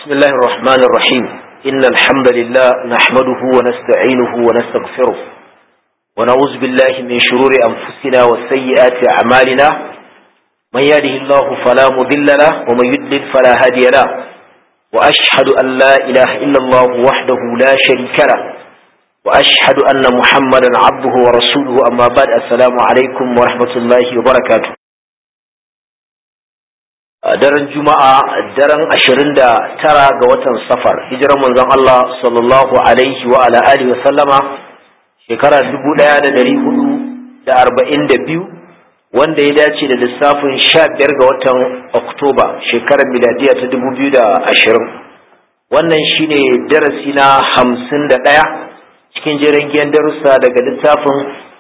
بسم الله الرحمن الرحيم إن الحمد لله نحمده ونستعينه ونستغفره ونعوذ بالله من شرور أنفسنا وسيئات أعمالنا من يهده الله فلا مضل له ومن يضلل فلا هادي له وأشهد أن لا إله إلا الله وحده لا شريك له وأشهد أن محمدا عبده ورسوله أما بعد السلام عليكم ورحمة الله وبركاته daren juma'a daren ashirin da tara ga watan safar hijirar manzon Allah sallallahu alaihi wa ala alihi wa sallama shekara dubu ɗaya da dari hudu da arba'in da biyu wanda ya dace da lissafin sha biyar ga watan oktoba shekarar miladiya ta dubu biyu da ashirin wannan shine darasi na hamsin da ɗaya cikin jerin darussa daga littafin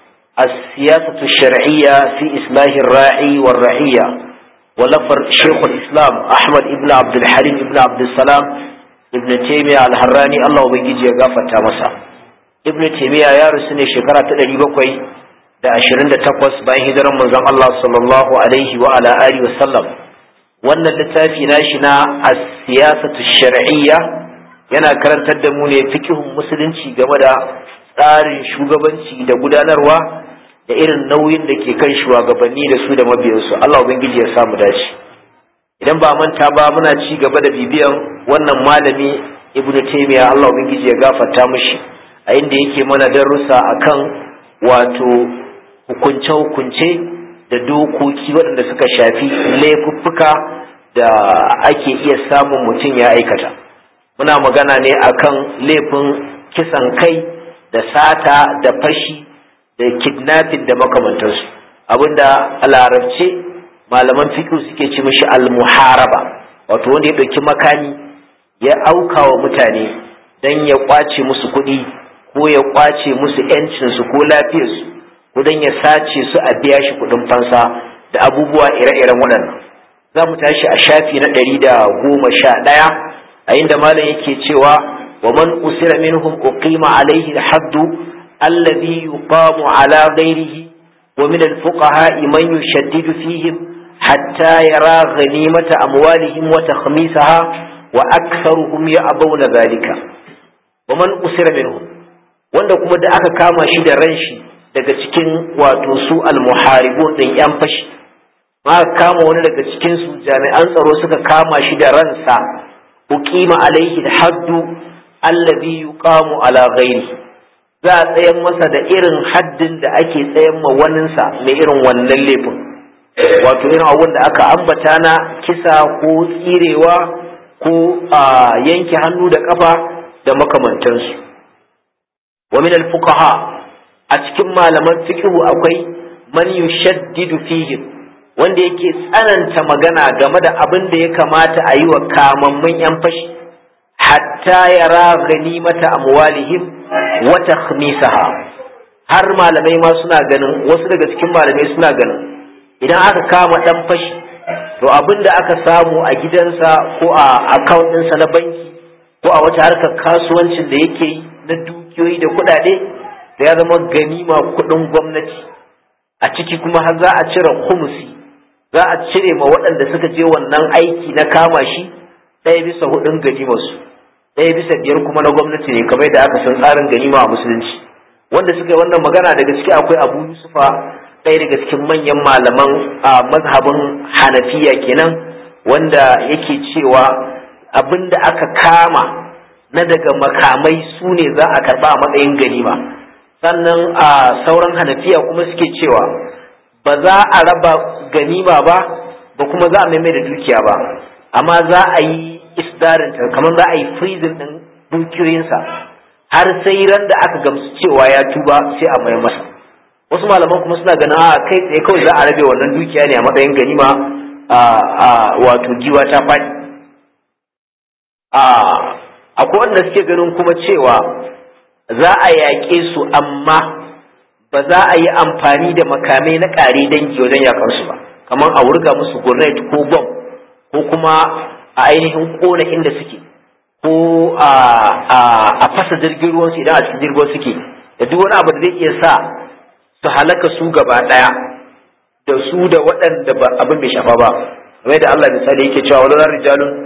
السياسة الشرعية في إصلاح الراعي والرعية ولفر شيخ الإسلام أحمد ابن عبد الحليم ابن عبد السلام ابن تيمية الحراني الله وبيجي يغافر تامسا ابن تيمية يا رسول شكرا تدري بكوي da ashirin da takwas bayan hijirar manzon Allah sallallahu alaihi wa ala alihi wa sallam wannan littafi nashi na as-siyasatu shar'iyya yana karantar da mu ne fikihun musulunci game da tsarin shugabanci da gudanarwa da irin nauyin da ke kan shugabanni da su da mabiyansu Allah ubangiji ya samu dace idan ba manta ba muna ci gaba da bibiyan wannan malami Ibn Taymiyyah Allah ubangiji ya gafarta mishi a inda yake mana darussa akan wato hukunce hukunce da dokoki waɗanda suka shafi laifuffuka da ake iya samun mutum ya aikata muna magana ne akan laifin kisan kai da sata da fashi da kidnapping da makamantarsu abinda a larabce malaman fiqh suke ci mishi al-muharaba wato wanda ya ɗauki makami ya auka wa mutane don ya kwace musu kuɗi ko ya kwace musu yancinsu ko lafiyarsu ko don ya sace su a biya shi kuɗin fansa da abubuwa ire-iren waɗannan za mu tashi a shafi na ɗari da goma sha ɗaya a inda malam yake cewa wa man usira minhum uqima alaihi al-haddu الذي يقام على غيره ومن الفقهاء من يشدد فيهم حتى يرى غنيمة أموالهم وتخميسها وأكثرهم يأبون ذلك ومن أسر منهم wanda kuma da aka kama shi da ran shi daga cikin wato su almuharibun din yan fashi ma kama wani daga cikin su jami'an tsaro suka kama shi da ransa uqima alaihi haddu allazi yuqamu ala ghairihi za a tsayan masa da irin haddin da ake tsayan ma waninsa mai irin wannan laifin wato irin abun da aka ambata na kisa ko tsirewa ko a yanke hannu da kafa da makamantansu wa min al-fuqaha a cikin malaman fiqhu akwai man yushaddidu fihim wanda yake tsananta magana game da abin da ya kamata a yi wa kamammun yan fashi hatta yara ganimata amwalihim wa takhmisaha har malamai ma suna ganin wasu daga cikin malamai suna ganin idan aka kama dan fashi to abin da aka samu a gidansa ko a account ɗinsa na banki ko a wata harkar kasuwancin da yake yi na dukiyoyi da kuɗaɗe da ya zama ganima kuɗin gwamnati a ciki kuma har za a cire humusi za a cire ma waɗanda suka je wannan aiki na kama shi ɗaya bisa hudun ganimarsu ɗaya bisa biyar kuma na gwamnati ne kamar da aka san tsarin ganima a musulunci wanda suka yi wannan magana daga ciki akwai abu yusufa ɗaya daga cikin manyan malaman a mazhabin hanafiya kenan wanda yake cewa abin da aka kama na daga makamai su ne za a karɓa a matsayin ganima sannan a sauran hanafiya kuma suke cewa ba za a raba ganima ba ba kuma za a maimai da dukiya ba amma za a yi isdarinta kamar za a yi freezing ɗin dukiyoyinsa har sai ran da aka gamsu cewa ya tuba sai a mai masa wasu malaman kuma suna ganin a kai tsaye kawai za a rabe wannan dukiya ne a matsayin ganima a wato giwa ta faɗi akwai wanda suke ganin kuma cewa za a yaƙe su amma ba za a yi amfani da makamai na ƙare dangi wajen yaƙarsu ba kamar a wurga musu gurnet ko bom ko kuma a ainihin kona inda suke ko a fasa jirgin ruwan su idan a cikin jirgin suke da duk wani abu da zai iya sa su halaka su gaba daya da su da waɗanda ba abin bai shafa ba kamar da Allah misali yake cewa wala rijalun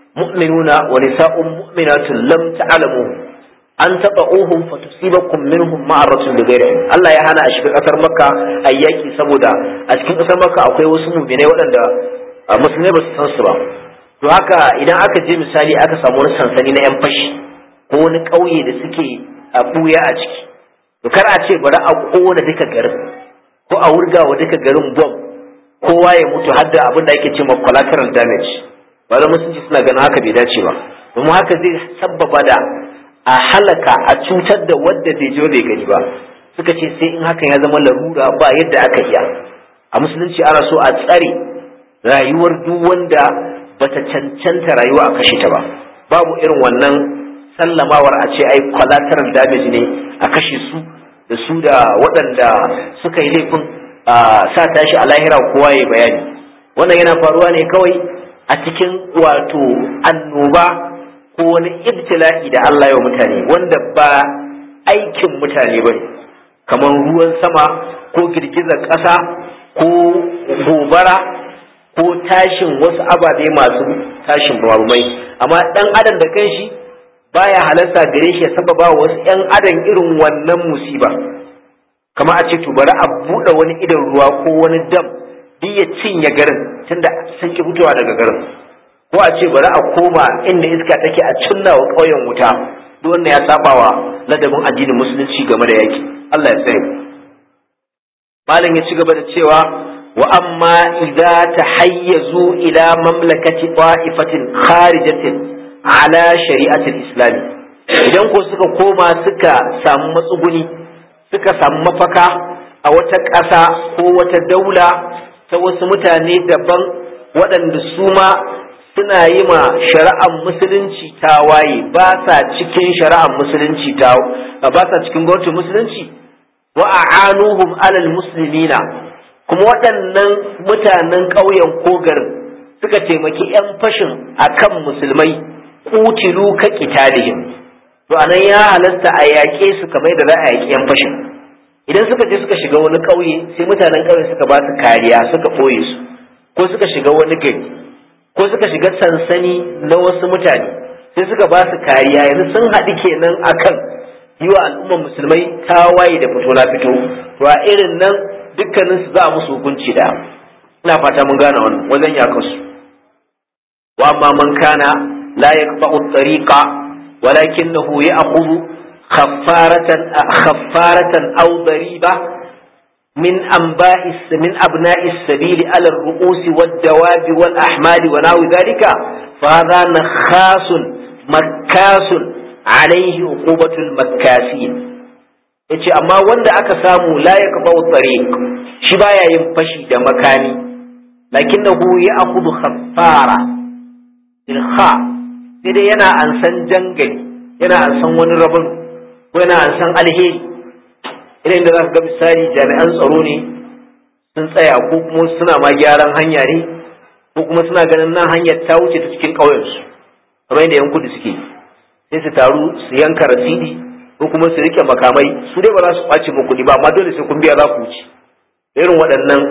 mu'minuna wa nisa'un mu'minatun lam ta'lamu an taba'uhum fatusibakum minhum ma'aratun bi ghairi Allah ya hana a shiga kasar Makka ayyaki saboda a cikin kasar Makka akwai wasu mu'minai waɗanda musulmai ba su san su ba to haka idan aka je misali aka samu wani sansani na yan fashi ko wani ƙauye da suke a buya a ciki to kar a ce bari a kona duka garin ko a wurga wa duka garin bom kowa ya mutu har da abin da ake ce ma collateral damage ba da musulunci suna ganin haka bai dace ba domin haka zai sabbaba da a halaka a cutar da wadda bai je bai gani ba suka ce sai in hakan ya zama larura ba yadda aka iya a musulunci ana so a tsare rayuwar duk wanda bata cancanta rayuwa a kashe ta ba babu irin wannan sallamawar a ce ai collateral damage ne a kashe su da su da waɗanda suka yi laifin sa tashi a lahira kowa ya bayani wannan yana faruwa ne kawai a cikin wato annoba ko wani ibtila'i da Allah ya mutane wanda ba aikin mutane ba ne kamar ruwan sama ko girgizar ƙasa ko gobara ko tashin wasu ababe masu tashin mai amma ɗan adam da kanshi baya halarta gare shi ya sababa wasu ‘yan adam irin wannan musiba kama a ce to bari a buɗe wani idan ruwa ko wani dam duk ya cinye garin tunda sun ki fitowa daga garin ko a ce bari a koma inda iska take a cinna wa ƙauyen wuta duk wanda ya saba wa ladabin addinin musulunci game da yaki Allah ya tsare malam ya ci gaba da cewa wa amma idza tahayyazu ila mamlakati ta'ifatin kharijatin ala shari'atul islami idan ko suka koma suka samu matsuguni suka samu mafaka a wata ƙasa ko wata daula ta wasu mutane daban waɗanda su ma suna yi ma shari'ar musulunci ta waye ba sa cikin shari'ar musulunci ta ba sa cikin gwamnatin musulunci wa a'anuhum alal muslimina kuma waɗannan mutanen ƙauyen ko garin suka taimaki 'yan fashin akan musulmai kutilu ka qitalihim to anan ya halasta a yaƙe su kamar da za a yaƙi 'yan fashin idan suka je suka shiga wani ƙauye sai mutanen ƙauye suka ba su kariya suka ɓoye su ko suka shiga wani gari ko suka shiga sansani na wasu mutane sai suka ba su kariya yanzu sun haɗu kenan akan yi wa al'ummar musulmai tawaye da fito na fito to a irin nan dukkanin su za a musu hukunci da ina fata mun gane wannan wajen yakan su wa amma man kana la yaqba'u at-tariqa walakinahu ya'khudhu khaffaratan khaffaratan aw dariba من أنباء من أبناء السبيل على الرؤوس والدواب والأحمال ونحو ذلك فهذا نخاس مكاس عليه عقوبة المكاسين yace amma wanda aka samu la ya kafa tariq shi baya yin fashi da makami lakinnahu ya akhudhu khaffara ilkha sai dai yana ansan jangali yana ansan wani rabon ko yana ansan alheri irin da za ka ga misali jami'an tsaro ne sun tsaya ko kuma suna ma gyaran hanya ne ko kuma suna ganin nan hanyar ta wuce ta cikin ƙauyensu kamar yadda yan kudu suke sai su taru su yanka rasidi ko kuma su rike makamai su dai ba za su kwace muku kuɗi ba amma dole sai kun biya za ku wuce irin waɗannan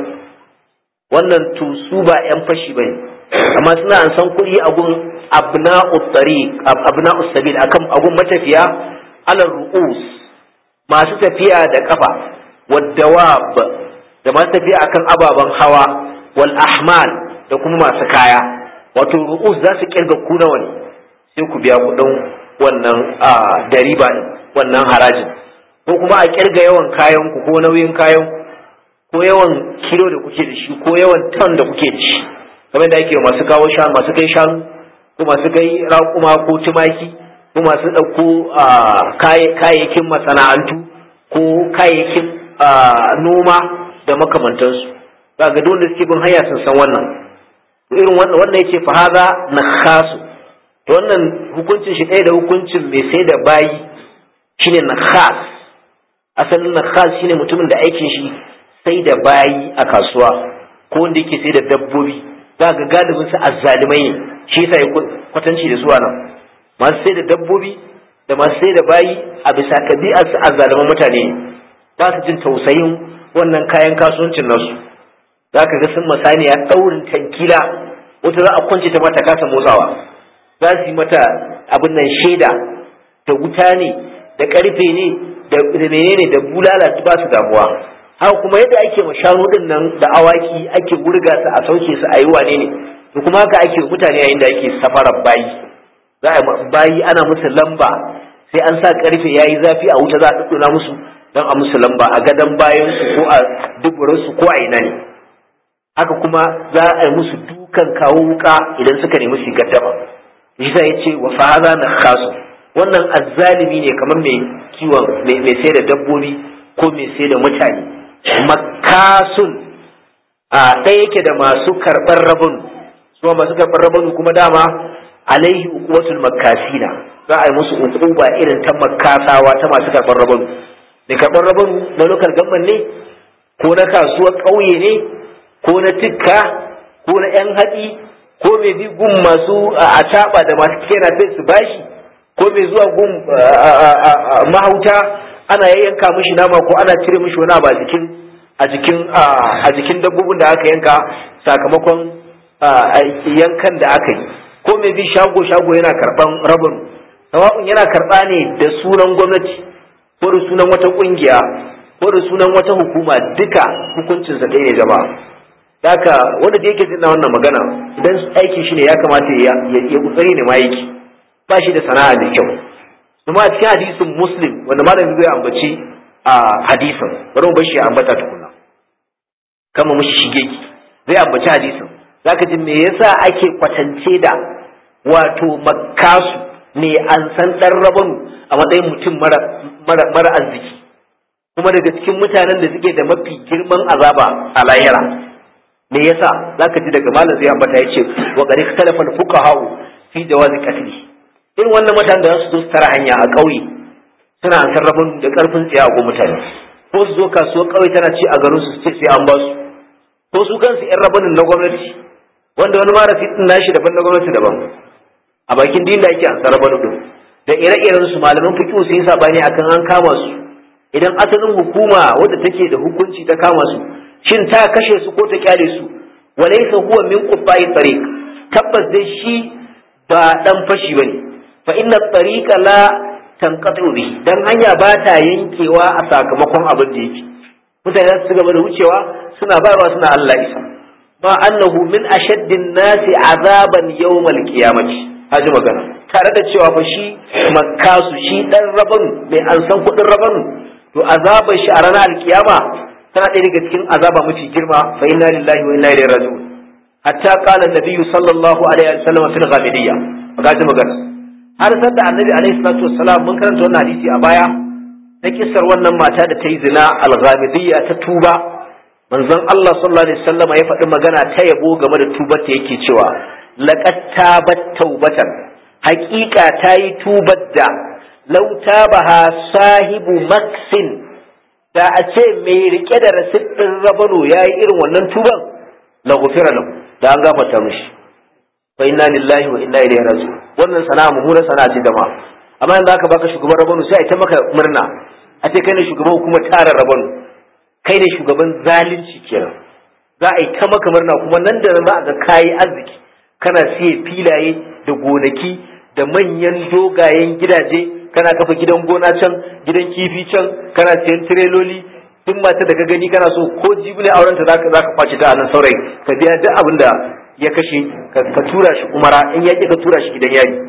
wannan to su ba yan fashi bane amma suna an san kuɗi a gun abna'u tariq abna'u sabil akan agun matafiya alal ru'us masu tafiya da kafa wadawab da masu tafiya akan ababen hawa wal ahmal da kuma masu kaya wato ru'us za su kirga ku nawa ne sai ku biya kuɗin wannan dariba din wannan harajin ko kuma a kirga yawan kayan ku ko nauyin kayan ko yawan kilo da kuke da shi ko yawan ton da kuke da shi kamar da ake masu kawo shanu masu kai shanu ko masu kai raƙuma ko tumaki ko masu ɗauko kayayyakin masana'antu ko kayayyakin noma da makamantansu ba ga dole suke bin hanya sun san wannan irin wannan yace fa haza nakhasu to wannan hukuncin shi ɗaya da hukuncin mai sai da bayi shine nakhas asalin nakhas shine mutumin da aikin shi sai da bayi a kasuwa ko wanda yake sai da dabbobi za ga galibin su azzalimai ne shi yasa ya kwatanci da zuwa nan masu sai da dabbobi da masu sai da bayi a bisa ɗabi'ar su azzaliman mutane ne ba su jin tausayin wannan kayan kasuwancin nasu za ka ga sun masaniya ɗaurin tankila wata za a kwance ta mata kasa motsawa za su yi mata abin nan shaida da wuta ne da karfe ne da menene da bulala ba su damuwa haka kuma yadda ake ma shanu din nan da awaki ake wurga su a sauke su a yi wane ne to kuma haka ake mutane yayin da ake safarar bayi za a bayi ana musu lamba sai an sa karfe yayi zafi a wuta za a dudduna musu don a musu lamba a gadon bayan su ko a duburan su ko a ina ne haka kuma za a yi musu dukan kawo wuka idan suka nemi su gaddama shi ya ce wa fahaza na khasu wannan azzalimi ne kamar mai kiwon mai sai da dabbobi ko mai sai da mutane makasun a ɗaya yake da masu karɓar rabin su masu karɓar rabin kuma dama alaihi uquwatul makasina za a yi musu uquba irin ta makasawa ta masu karɓar rabin da karɓar rabin na lokal gamban ne ko na kasuwar ƙauye ne ko na tikka ko na yan haɗi ko mai bi gun masu a da masu kera su bashi ko mai zuwa gun mahauta ana yayyanka mishi nama ko ana cire mishi wani abu a jikin a jikin a jikin dabbobin da aka yanka sakamakon yankan da aka yi ko mai bi shago shago yana karban rabin sawa'un yana karba ne da sunan gwamnati ko da sunan wata kungiya ko da sunan wata hukuma duka hukuncin sa ɗaya ne jama'a haka wanda da yake jin wannan magana idan aikin shi ne ya kamata ya ya kokari ne ma yake ba shi da sana'a mai kyau kuma a cikin hadisin muslim wanda malamin zai ambaci a hadisin bari mu bashi ya ambata tukuna kama mushi shige ki zai ambaci hadisin zaka ji me yasa ake kwatance da wato makkasu ne an san dan rabanu a matsayin mutum mara mara mara arziki kuma daga cikin mutanen da suke da mafi girman azaba a lahira me yasa zaka ji daga malam zai ambata yace wa qad ikhtalafa al-fuqaha fi jawazi qatli irin wannan mutanen da za su zo su tara hanya a ƙauye suna an sarrafin da ƙarfin tsaye a mutane ko su zo kasuwar ƙauye tana ci a garin su ce sai an ba su ko su kansu yan rabanin na gwamnati wanda wani mara fitin nashi daban na gwamnati daban a bakin din da ake an sarrafa din da ire-iren su malaman fiqh su yi sabani akan an kama su idan asalin hukuma wadda take da hukunci ta kama su shin ta kashe su ko ta kyale su walaysa huwa min qufai tariq tabbas dai shi ba dan fashi bane fa inna tariqa la tanqatu bi dan hanya ba ta yankewa a sakamakon abin da yake mutane za su gaba da wucewa suna bayarwa suna Allah isa ma annahu min ashaddin nasi azaban yawmal qiyamati haji magana tare da cewa fa shi makkasu shi dan rabanu mai an san kudin rabanu to azaban shi a ranar alkiyama tana ɗaya daga cikin azaba mafi girma fa inna lillahi wa inna ilaihi raji'un hatta qala an-nabiy sallallahu alaihi wasallam fil ghamidiyya magaji magana har san da annabi alaihi salatu wassalam mun karanta wannan hadisi a baya na kissar wannan mata da ta yi zina al-ghamidiyya ta tuba manzon Allah sallallahu alaihi wasallam ya faɗi magana ta yabo game da tubar ta yake cewa laqad tabat taubatan haƙiƙa ta yi tubar da law tabaha sahibu maksin da a ce mai rike da rasit ɗin rabano ya yi irin wannan tuban la gufira lahu da an gafarta mishi fa inna lillahi wa inna ilaihi raji'un wannan sana'a mummunar sana'a ce jama'a amma yanzu aka baka shugaban rabano sai a ta maka murna a ce kai ne shugaban hukumar tarar rabano kai ne shugaban zalunci kenan za a yi ta maka murna kuma nan da nan za a ga kayi arziki kana siye filaye da gonaki da manyan dogayen gidaje kana kafa gidan gona can gidan kifi can kana siyan tireloli duk mata da ka gani kana so ko jibi ne auren ta zaka zaka kwace ta a nan saurayi ka biya duk abin da ya kashe ka tura shi umara in ya ka tura shi gidan yari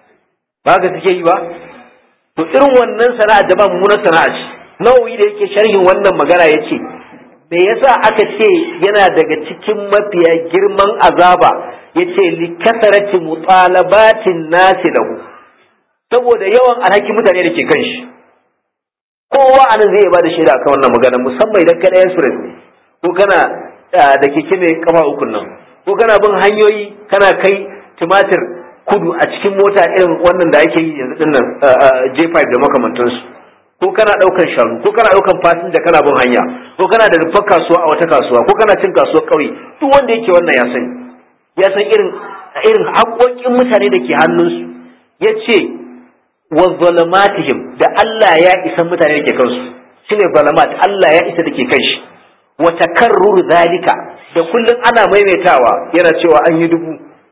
ba ka suke yi ba to irin wannan sana'a da ba mummunar sana'a ce nawawi da yake sharhin wannan magana ya ce me yasa aka ce yana daga cikin mafiya girman azaba ya ce li kasarati mutalabatin nasi lahu saboda yawan alhaki mutane da ke kan shi kowa anan zai ba da shaida akan wannan magana musamman idan kana express ne ko kana da keke mai kafa ukun nan ko kana bin hanyoyi kana kai tumatir kudu a cikin mota irin wannan da ake yi yanzu din nan J5 da makamantansu ko kana daukan shanu ko kana daukan fasinja kana bin hanya ko kana da rufar kasuwa a wata kasuwa ko kana cin kasuwar kauye duk wanda yake wannan ya sani ya san irin irin haƙoƙin mutane da ke hannunsu ya ce wa zalamatihim da Allah ya isa mutane da ke kansu shine zalamat Allah ya isa da ke kan shi wa takarrur zalika da kullum ana maimaitawa yana cewa an yi dubu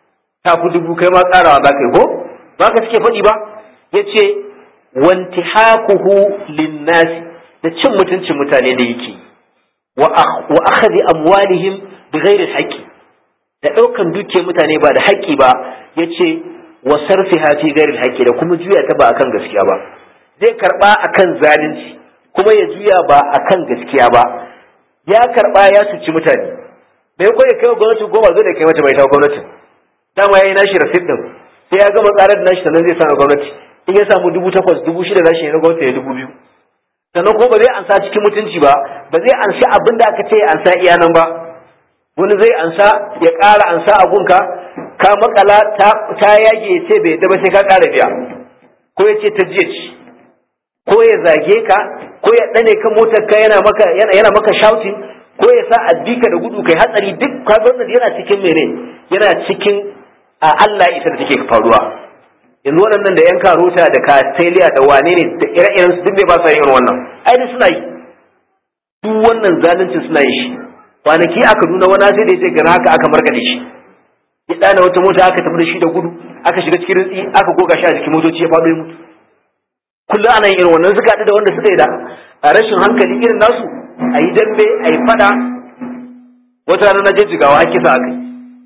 ta fi dubu kai ma ƙarawa za ka yi ko ba ka suke faɗi ba ya ce wanti hakuhu linnasi da cin mutuncin mutane da yake wa akhadhi amwalihim bi ghairi haqqi da ɗaukan duke mutane ba da haƙƙi ba yace wa sarfiha fi ghairi haqqi da kuma juya ta ba akan gaskiya ba zai karba akan zalunci kuma ya juya ba akan gaskiya ba ya karba ya suci mutane bai ko ya kai gwamnati goma zo da kai mata bai ta gwamnati dama yayi nashi rasid din sai ya gama tsarar da nashi sannan zai sa na gwamnati in ya samu dubu takwas dubu shida nashi na gwamnati ya dubu biyu sannan ko ba zai ansa cikin mutunci ba ba zai ansa abin da aka ce ya ansa iya nan ba wani zai ansa ya ƙara ansa a gunka ka makala ta yage ya ce bai ba sai ka ƙara biya ko ya ce ta jiya ci ko ya zage ka ko ya ɗane kan motar ka yana maka yana maka shouting ko ya sa addika da gudu kai hatsari duk ka wannan yana cikin mene yana cikin a Allah isa da take faruwa yanzu waɗannan da yan karota da kastiliya da wane ne da ire-iren su duk bai ba sa yin wannan ai duk suna yi duk wannan zalunci suna yi shi kwanaki aka nuna wani sai da ya ce gana haka aka markaɗe shi ya ɗana wata mota aka tafi da shi da gudu aka shiga cikin rintsi aka goga shi a jikin motoci ya faɗo ya mutu kullum ana yin irin wannan suka haɗu da wanda suka yi da rashin hankali irin nasu a yi dambe a yi faɗa wata rana na je jigawa har kisa aka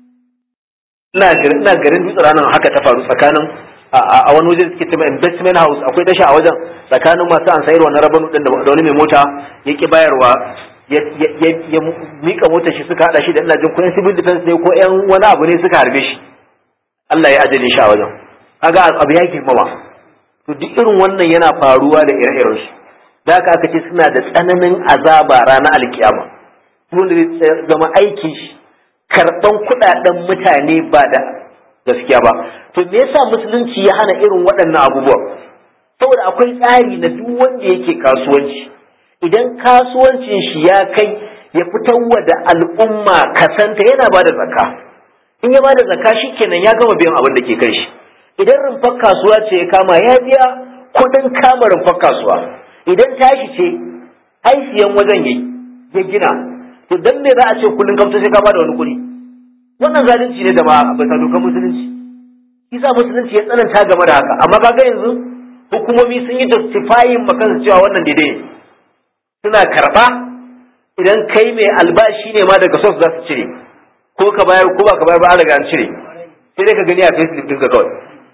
yi ina garin dutse ranar haka ta faru tsakanin a wani waje suke cewa investment house akwai tasha a wajen tsakanin masu an sayar wannan rabanu din da wani mai mota ya ki bayarwa ya mika motar shi suka hada shi da ina jin ko yan civil defense ne ko yan wani abu ne suka harbe shi Allah ya ajale shi a wajen kaga abu ya girmama to duk irin wannan yana faruwa da ire-iren su da haka aka ce suna da tsananin azaba ranar alkiyama wanda zai zama aikin shi karban kudaden mutane ba da gaskiya ba to me yasa musulunci ya hana irin waɗannan abubuwa saboda akwai tsari na duk wanda yake kasuwanci idan kasuwancin shi ya kai ya fitarwa da al'umma kasanta yana ba da zakka in ya ba da zakka shikenan ya gama biyan abin da ke kan shi idan rumfar kasuwa ce ya kama ya biya kuɗin kama rumfar kasuwa idan tashi ce ai siyan wajen yayi ya gina to dan me za a ce kullun kamta sai ka ba da wani kuɗi wannan zalunci ne da ba bisa dokar musulunci isa musulunci ya tsananta game da haka amma kaga yanzu hukumomi sun yi justifying makansu cewa wannan daidai ne suna karba idan kai mai albashi ne ma daga sos za su cire ko ka bayar ko ba ka bayar ba an riga an cire sai dai ka gani a facebook ɗinka kawai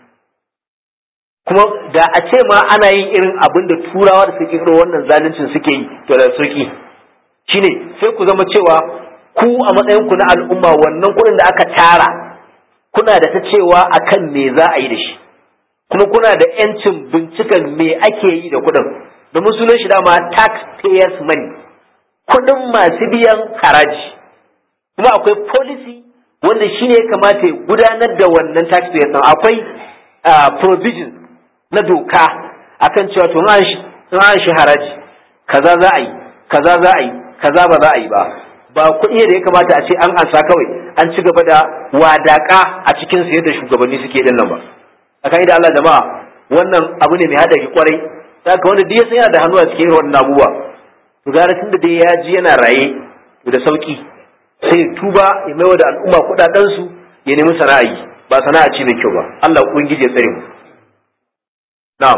kuma da a ce ma ana yin irin abin da turawa da suke kiro wannan zaluncin suke yi to da sauki shine sai ku zama cewa ku a matsayin ku na al'umma wannan kuɗin da aka tara kuna da ta cewa akan me za a yi da shi kuma kuna da yancin binciken me ake yi da kuɗin domin sunan shi dama taxpayers money kuɗin masu biyan haraji kuma akwai policy wanda shi ne ya kamata ya gudanar da wannan taxpayers ɗin akwai provision na doka akan cewa to an shi haraji kaza za a yi kaza za a yi kaza ba za a yi ba ba kuɗi da ya kamata a ce an ansa kawai an ci gaba da wadaka a cikin su yadda shugabanni suke din nan ba akan da Allah jama'a wannan abu ne mai hadari kwarai saka wanda duk ya san yana da hannu a cikin irin wannan abubuwa to gara tunda dai ya ji yana raye to da sauki sai tuba ya maiwa da al'umma kuɗaɗen su ya nemi sana'a yi ba sana'a ce mai kyau ba Allah ubangiji ya tsare mu na'am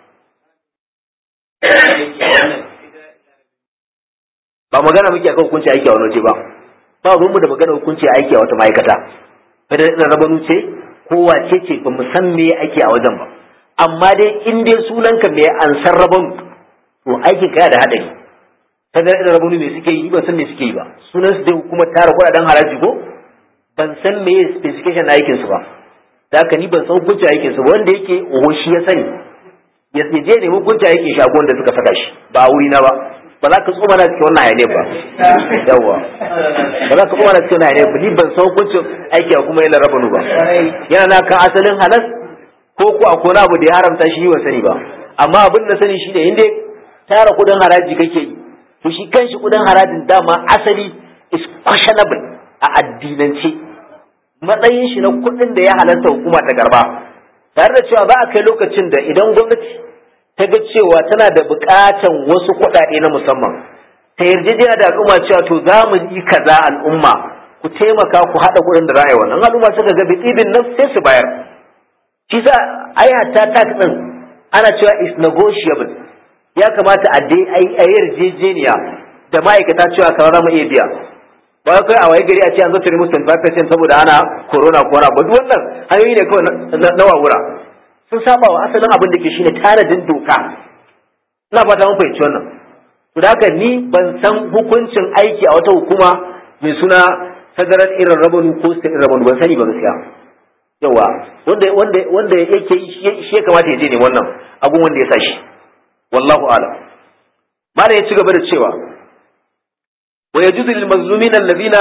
ba magana muke akan hukunci aiki a wani waje ba ba ruwanmu da magana hukunci aiki a wata ma'aikata kada ina rabanu ce ko wace ce ba mu san me ake a wajen ba amma dai in dai sunanka me an san rabanu to aikin ka da hadari kada ina rabanu me suke yi ban san me suke yi ba sunan su dai hukumar tara kuɗaɗen haraji ko ban san me specification na aikin su ba da haka ni ban san hukunci aikin su ba wanda yake oho shi ya sani ya je ne hukunci aikin shagon da suka saka shi ba a wuri na ba ba za ka tsoma na cikin wannan hayaniyar ba yawa ba za ka tsoma na cikin wannan hayaniyar ba ni ban san hukuncin aiki a kuma yana rabanu ba yana na kan asalin halas ko ko a kona abu da ya haramta shi ban sani ba amma abin da sani shi ne inda tara kudin haraji kake yi to shi kanshi kudin harajin dama asali is questionable a addinance matsayin shi na kudin da ya halarta hukuma ta garba tare da cewa za a kai lokacin da idan gwamnati ta ga cewa tana da bukatan wasu kuɗaɗe na musamman ta yarjejena da al'umma cewa to za mu yi kaza al'umma ku taimaka ku haɗa kuɗin da za a yi wannan al'umma suka ga bitibin nan sai su bayar shi sa ai hatta tax din ana cewa is negotiable ya kamata a dai a yarjejeniya da ma'aikata cewa kamar za mu iya biya ba kai a waye gari a ce an zo tare musu 25% saboda ana corona ko wani abu duk wannan hanyoyi ne kawai na wawura sun saba wa asalin abin da ke shine tanadin doka ina fata mun fahimci wannan to da haka ni ban san hukuncin aiki a wata hukuma mai suna federal irin rabanu ko state irin rabanu ban sani ba gaskiya yawa wanda wanda wanda yake shi ya kamata ya je ne wannan abun wanda ya sa shi wallahu a'lam malam ya ci gaba da cewa wa yajuzu lil mazlumin alladhina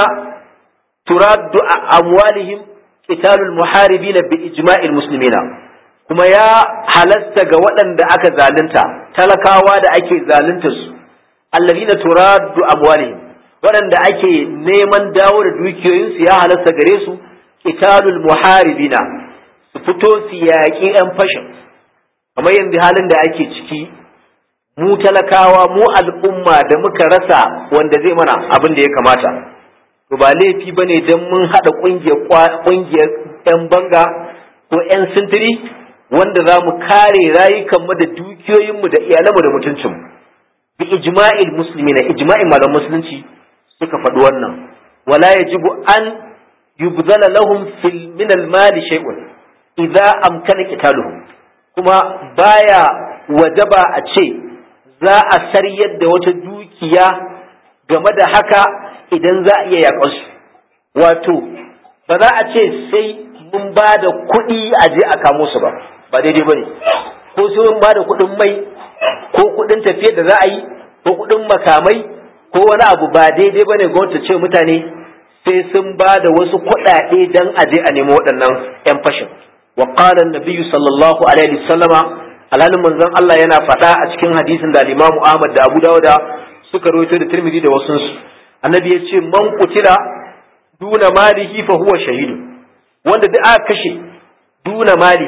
turaddu amwalihim qitalul muharibin bi ijma'il muslimina kuma ya halasta ga waɗanda aka zalunta talakawa da ake zalunta su alladhina turaddu amwalihim waɗanda ake neman dawo da dukiyoyinsu ya halasta gare su qitalul muharibina su fito su yaƙi 'yan fashin kamar yanzu halin da ake ciki mu talakawa mu al'umma da muka rasa wanda zai mana abin da ya kamata to ba laifi ba ne don mun haɗa ƙungiyar 'yan banga ko 'yan sintiri wanda za mu kare rayukanmu da dukiyoyinmu da iyalanmu da mutuncinmu bi ijma'il musulmi na ijma'in malam musulunci suka faɗi wannan wala yajibu an yubzala lahum fil min al mali shay'un idza amkana qitaluhum kuma baya wajaba a ce za a saryar da wata dukiya game da haka idan za a iya yaƙar su wato ba za a ce sai mun ba da kuɗi a je a kamo su ba ba daidai ba ne ko sai mun ba da kuɗin mai ko kuɗin tafiyar da za a yi ko kuɗin makamai ko wani abu ba daidai ba ne gwamnati ce mutane sai sun ba da wasu kuɗaɗe don a je a nemo waɗannan 'yan fashin wa qala an-nabiyyu sallallahu alaihi wasallama alhalin manzon Allah yana faɗa a cikin hadisin da Imam Ahmad da Abu Dawud suka rawaito da Tirmidhi da wasu annabi ya ce man kutila duna malihi fa huwa shahidu wanda duk aka kashe duna mali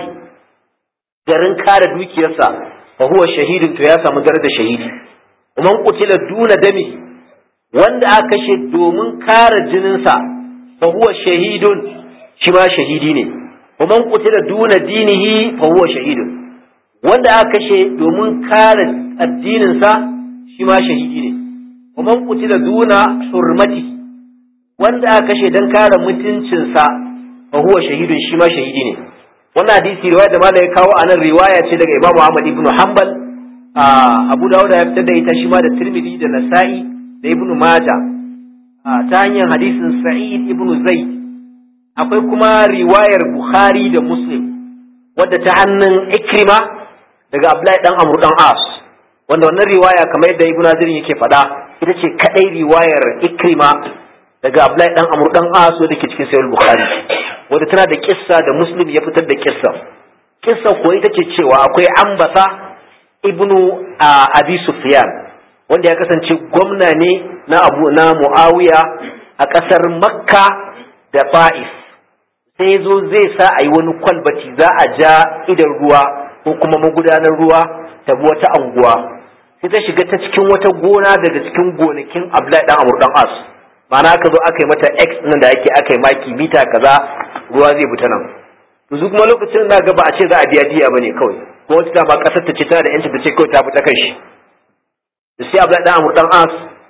garin kare dukiyarsa fa huwa shahidun to ya samu darajar shahidi man kutila duna dami wanda aka kashe domin kare jininsa fa huwa shahidun shi ma shahidi ne man kutila duna dinihi fa huwa shahidun wanda aka kashe domin kare addininsa shi ma shahidi ne ومن قتل دون حرمته wanda aka kashe dan kare mutuncinsa fa huwa shahidun shi ma shahidi ne wannan hadisi riwaya da malai kawo anan riwaya ce daga Imam Ahmad ibn Hanbal Abu Dawud ya fitar da ita shi ma da Tirmidhi da Nasa'i da Ibn Majah ta hanyar hadisin Sa'id ibn Zaid akwai kuma riwayar Bukhari da Muslim wadda ta hannun Ikrima daga Abdullahi dan Amr dan As wanda wannan riwaya kamar yadda Ibn Hazir yake faɗa ita ce kadai riwayar ikrima daga Abdullahi dan Amr dan As da ke cikin Sahih Bukhari wanda tana da kissa da Muslim ya fitar da kissa kissa ko ita ce cewa akwai Ambasa ibnu Abi Sufyan wanda ya kasance gwamna ne na Abu na Muawiya a kasar Makka da Fa'is sai zo zai sa a yi wani kwalbati za a ja idan ruwa ko kuma magudanar ruwa ta bi wata anguwa sai ta shiga ta cikin wata gona daga cikin gonakin Abdullahi dan Amr dan As ma'ana aka zo aka yi mata X nan da ake aka yi maki mita kaza ruwa zai bi ta nan to su kuma lokacin da ga ba a ce za a biya diya bane kawai ko wata dama kasar ta ce tana da yanci ta ce kawai ta fita kai shi da sai Abdullahi dan Amr dan As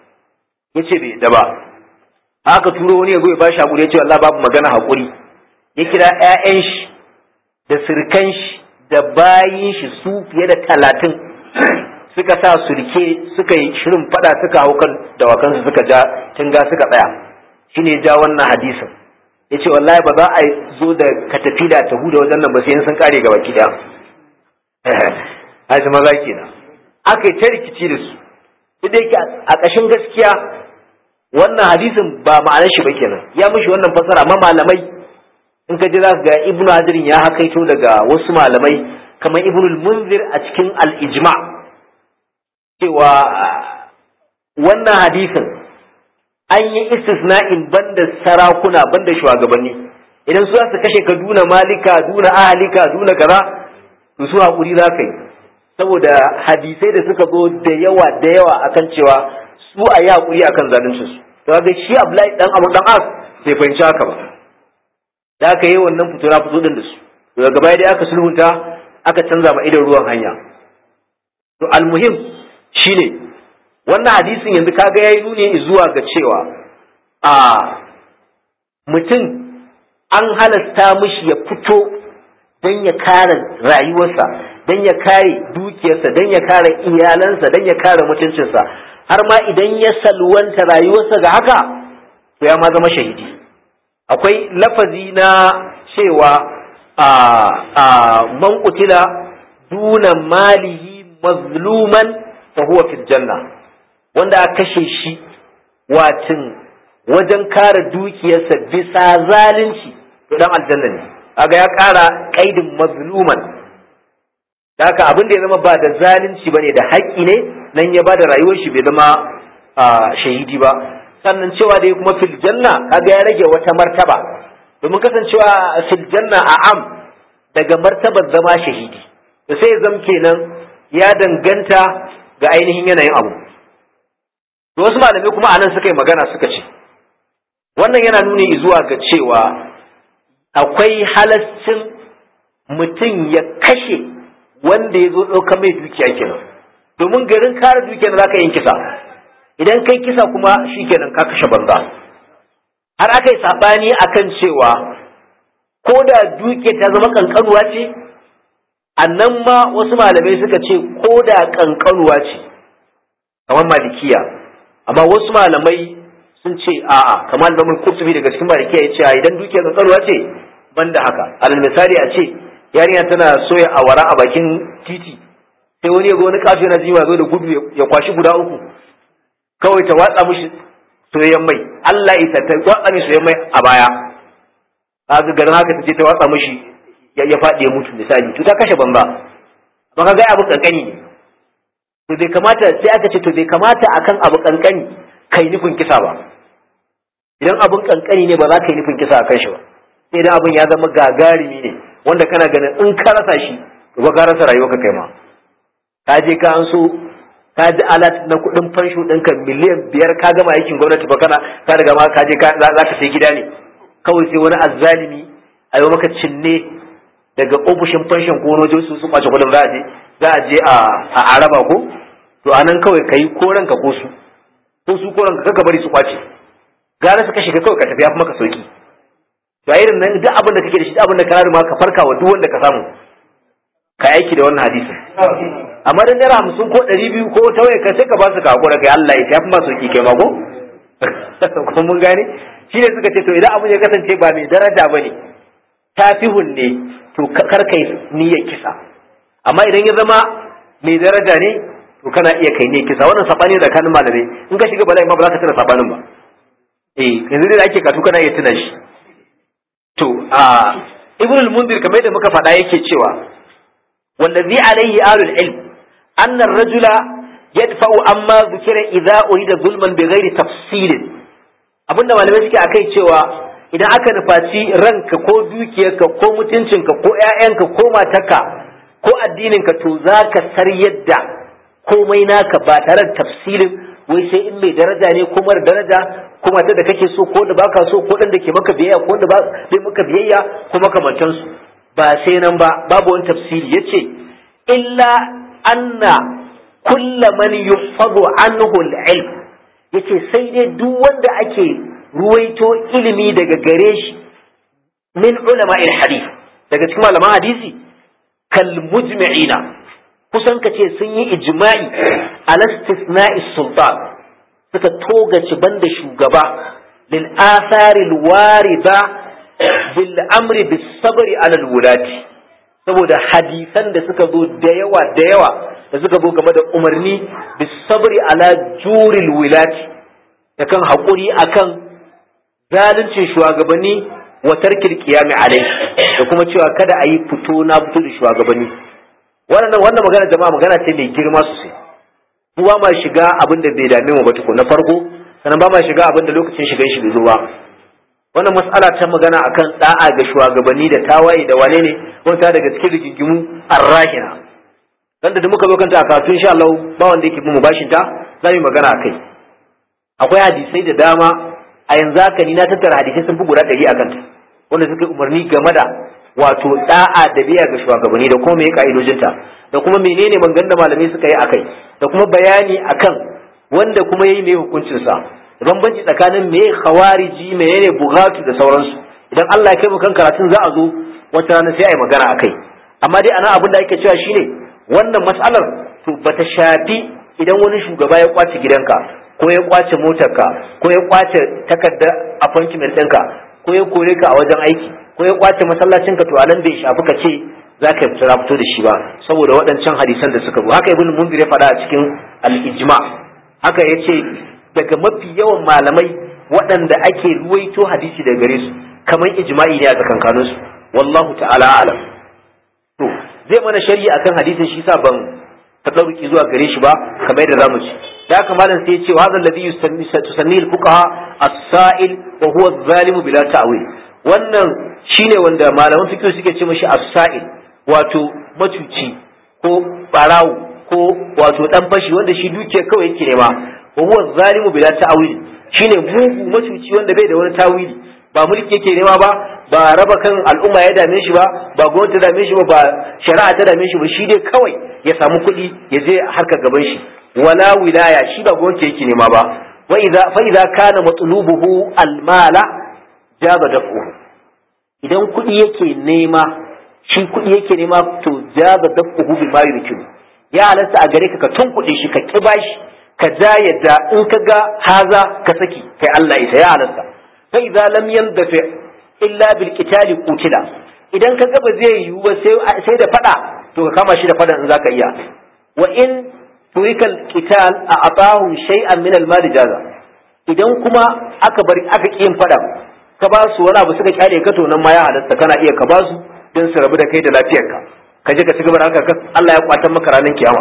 yace bai da ba aka turo wani ya zo ya bashi hakuri ya ce wallahi babu magana hakuri ya kira ƴaƴan shi da sirkan shi da bayin shi su fiye da talatin suka sa sulke suka yi shirin fada suka hau kan dawakansu suka ja tunga suka tsaya shine ja wannan hadisin yace wallahi ba za a zo da katafila ta huda wajen nan ba sai sun kare gaba ki daya haji maza kenan aka yi ta rikici da su idan yake a ƙashin gaskiya wannan hadisin ba ma'anar shi ba kenan ya mishi wannan fasara amma malamai in ka ji za ga ibnu hadirin ya hakaito daga wasu malamai kamar ibnu munzir a cikin al-ijma' cewa wannan hadisin an yi istisna'in banda sarakuna banda shugabanni idan su su kashe ka duna malika duna ahalika duna kaza to su hakuri za ka yi saboda hadisai da suka zo da yawa da yawa akan cewa su a yi hakuri akan zaluncin su to ga shi Abdullahi dan Abu dan As bai fahimci haka ba da aka yi wannan fito na fito din da su daga baya dai aka sulhunta aka canza ma idan ruwan hanya to almuhim shine wannan hadisin yanzu kaga yayi nuni zuwa ga cewa a mutum an halasta mishi ya fito don ya kare rayuwarsa don ya kare dukiyarsa don ya kare iyalansa don ya kare mutuncinsa har ma idan ya salwanta rayuwarsa ga haka to ya ma zama shahidi akwai lafazi na cewa a a man qutila duna malihi mazluman fa huwa fil janna wanda aka kashe shi watin wajen kare dukiyarsa bisa zalunci to dan aljanna ne kaga ya kara kaidin mazluman da haka abin da ya zama ba da zalunci bane da haƙƙi ne nan ya bada rayuwar shi bai zama shahidi ba sannan cewa dai kuma fil janna kaga ya rage wata martaba domin kasancewa fil janna a am daga martabar zama shahidi da sai zam kenan ya danganta ga ainihin yanayin abu to wasu malamai kuma anan suka yi magana suka ce wannan yana nuni zuwa ga cewa akwai halascin mutum ya kashe wanda ya zo ɗaukar mai dukiya kenan domin garin kare dukiyar za ka yin kisa idan kai kisa kuma shi kenan ka kashe banza har aka yi saɓani akan cewa ko da dukiyar ta zama ƙanƙanuwa ce annan ma wasu malamai suka ce ko da ƙanƙanuwa ce kamar malikiya amma wasu malamai sun ce a'a kamar da mun kurtubi daga cikin malikiya ya ce idan dukiyar ƙanƙanuwa ce banda haka alal misali a ce yarinya tana soya awara a bakin titi sai wani ya ga wani kafin na jiwa zo da gudu ya kwashi guda uku kawai ta watsa mishi soyayyen mai Allah ita ta watsa mishi soyayyen mai a baya kaga garin haka ta je ta watsa mishi ya faɗi ya mutu misali to ta kashe banza ba ka ga abu kankani ne to bai kamata sai aka ce to bai kamata akan abu kankani kai nufin kisa ba idan abun kankani ne ba za ka yi nufin kisa akan shi ba sai idan abun ya zama gagarumi ne wanda kana ganin in ka rasa shi to ba ka rasa rayuwa ka kai ma ka je ka an so ka ji alat na kuɗin fansho ɗinka miliyan biyar ka gama aikin gwamnati ba kana ka riga ma ka je za ka sai gida ne kawai sai wani azzalimi a yi maka cinne daga ofishin fanshon ko wani su su kwace kuɗin za a je za a je a araba ko to a nan kawai ka yi koranka ko su ko su koranka kaka bari su kwace gara su kashe ka kawai ka tafi ya fi maka sauki to a irin nan duk abin da kake da shi duk abin da ka ma ka farka wa duk wanda ka samu ka aiki da wannan hadisin amma dan naira hamsin ko ɗari biyu ko ta waye ka sai ka ba su ka hakura kai Allah ya fi masu ki kai ma ko ko mun gane shi ne suka ce to idan abin ya kasance ba mai daraja ba ne tafihun ne to kar kai niyyar kisa amma idan ya zama mai daraja ne to kana iya kai niyyar kisa wannan sabani da kanin malamai in ka shiga bala'i ma ba za ka tuna sabanin ba eh yanzu da ake katu kana iya tuna shi to a ibn al-mundir kamar da muka faɗa yake cewa wallazi alaihi alul ilm anna ar-rajula yadfa'u amma dhukira idza urida zulman bighairi tafsilin abinda malamai suke akai cewa idan aka nufaci ranka ko dukiyarka ko mutuncinka ko ƴaƴanka ko matarka ko addininka to zaka sar yadda komai naka ba tare da tafsilin wai sai in mai daraja ne ko mara daraja ko mata da kake so ko da baka so ko dan da ke maka biyayya ko da ba bai maka biyayya ko makamantan su ba sai nan ba babu wani tafsiri yace illa anna kulla man yuhfadu anhu al-ilm yace sai dai duk wanda ake ruwaito ilimi daga gare shi min ulama hadith daga cikin malaman hadisi kal mujmi'ina kusan ka ce sun yi ijma'i al-istisna'i sultan suka togaci banda shugaba lil athari warida bil amri bis sabri ala al-wulati saboda hadisan da suka zo da yawa da yawa da suka zo game da umarni bis sabri ala juril wilati da kan haƙuri akan zaluncin shugabanni wa tarkil qiyami alai da kuma cewa kada a yi fito na fito da shugabanni wannan wannan magana jama'a magana ce mai girma sosai mu ba ma shiga abin da bai dame mu ba tukun na farko sannan ba ma shiga abin da lokacin shigan shi bai zo ba wannan mas'ala ta magana akan da'a ga shugabanni da tawaye da wane ne wanda daga cikin rigingimu arrahina dan da muka zo kanta a kafin insha Allah ba wanda yake mu bashin ta za mu magana akai akwai hadisai da dama a yanzu haka ni na tattara hadisai sun fi guda ɗari akan ta wanda suka umarni game da wato da'a da biya ga shugabanni da kuma me ka'idojinta da kuma menene mangan da malamai suka yi akai da kuma bayani akan wanda kuma yayi mai hukuncin sa bambanci tsakanin me khawariji menene bugatu da sauransu idan Allah ya kai mu kan karatun za a zo wata rana sai a yi magana akai amma dai ana abin da ake cewa shine wannan mas'alar to bata shafi idan wani shugaba ya kwace gidanka ko ya kwace motarka ko ya kwace takardar appointment ɗinka ko ya kore ka a wajen aiki ko ya kwace masallacinka to anan bai shafi ka ce za ka fito fito da shi ba saboda waɗancan hadisan da suka zo haka ibn munzir ya faɗa a cikin al-ijma haka ya ce daga mafi yawan malamai waɗanda ake ruwaito hadisi daga gare su kamar ijma'i ne a tsakankanin su wallahu ta'ala alam to zai mana sharhi akan hadisin shi sa ban tadarruki zuwa gare shi ba kamar yadda zamu ci da haka malam sai ya ce wa hadha alladhi tusanni al-fuqaha as-sa'il wa huwa adh-dhalimu bila ta'wil wannan shine wanda malaman fiqh suke ce mashi as-sa'il wato macuci ko barawo ko wato dan fashi wanda shi duke kawai yake nema wa huwa adh-dhalimu bila ta'wil shine mugu macuci wanda bai da wani tawili ba mulki yake nema ba ba raba kan al'umma ya dame shi ba ba gwamnati ta dame shi ba ba shari'a ta dame shi ba shi dai kawai ya samu kuɗi ya je harkar gaban shi wala wilaya shi ba gwamnati yake nema ba wa idza fa idza kana matlubuhu almala jaza dafu idan kuɗi yake nema shi kuɗi yake nema to jaza dafu bi ma yurkin ya halatta a gare ka ka tunkuɗe shi ka kiba shi ka ja yadda in ka ga haza ka saki kai Allah ita ya halatta fa idza lam yandafi illa bil qitali qutila idan ka ga ba zai yiwu ba sai sai da fada to ka kama shi da fadan in zaka iya wa in turikal qital a atahu shay'an min al mali jaza idan kuma aka bari aka kiyin fada ka ba su wani abu suka kyale ka to nan ma ya halatta kana iya ka ba su don su rabu da kai da lafiyarka ka je ka ci gaba da haka Allah ya kwatan maka ranar kiyama